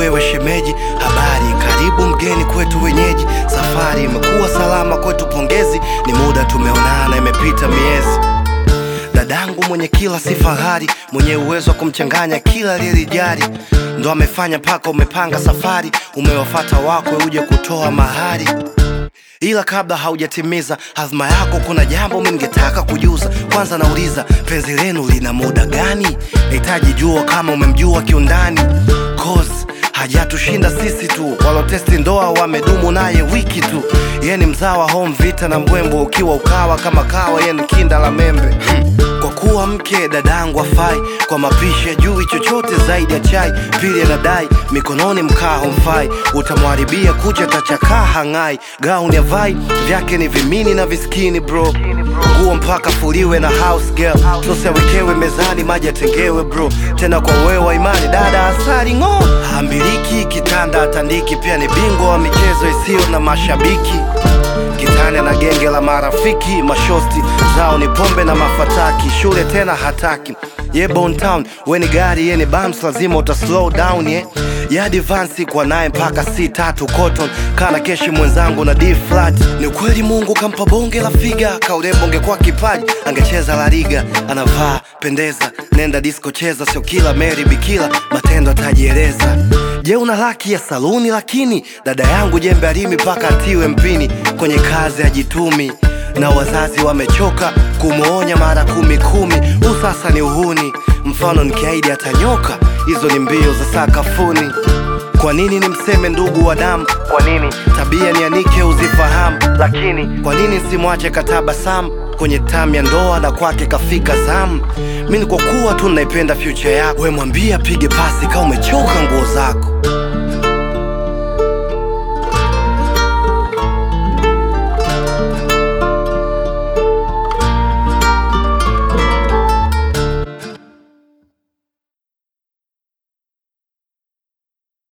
wewe shemeji, habari, karibu mgeni kwetu wenyeji. Safari imekuwa salama kwetu, pongezi, ni muda tumeonana, imepita miezi. Dadangu mwenye kila si fahari, mwenye uwezo wa kumchanganya kila aliyelijali, ndo amefanya mpaka umepanga safari, umewafata wakwe uje kutoa mahari ila kabla haujatimiza hazma yako, kuna jambo mimi ningetaka kujuza. Kwanza nauliza, penzi lenu lina muda gani? Nahitaji jua kama umemjua kiundani, cause hajatushinda sisi tu, walotesti ndoa wamedumu naye wiki tu. Yeye ni mzawa home vita na mbwembo, ukiwa ukawa kama kawa, yeye ni kinda la membe kwa kuwa mke dadangu afai kwa mapishi ajui chochote zaidi ya chai. Pili anadai mikononi mkaa homfai, utamwharibia kucha tachakaa hang'ai. Gauni avai vyake ni vimini na viskini bro, nguo mpaka fuliwe na house girl, sosi awekewe mezani, maji atengewe bro. Tena kwa wewe wa imani dada asali ng'o, hambiliki kitanda atandiki, pia ni bingwa wa michezo isiyo na mashabiki kitani na genge la marafiki, mashosti zao ni pombe na mafataki, shule tena hataki ye Bone Town, we ni gari ye ni bams, lazima uta slow down ye ya advance kwa naye mpaka C tatu cotton kana keshi mwenzangu na D flat. Ni ukweli Mungu kampa bonge la figa, kaurembo ungekuwa kipaji angecheza la liga. Anavaa pendeza, nenda disco cheza, sio kila Mary bikila, matendo atajieleza. Je, una laki ya saluni? Lakini dada yangu jembe alimi mpaka atiwe mpini, kwenye kazi ajitumi na wazazi wamechoka kumwonya mara kumi kumi. Huu sasa ni uhuni, mfano nikiahidi atanyoka, hizo ni mbio za sakafuni. Kwa nini nimseme ndugu wa damu? Kwa nini tabia nianike uzifahamu? Lakini kwa nini simwache katabasamu kwenye tamu ya ndoa na kwake kafika zamu? Mi ni kwa kuwa tu naipenda future yako, we mwambie apige pasi kama umechoka nguo zako.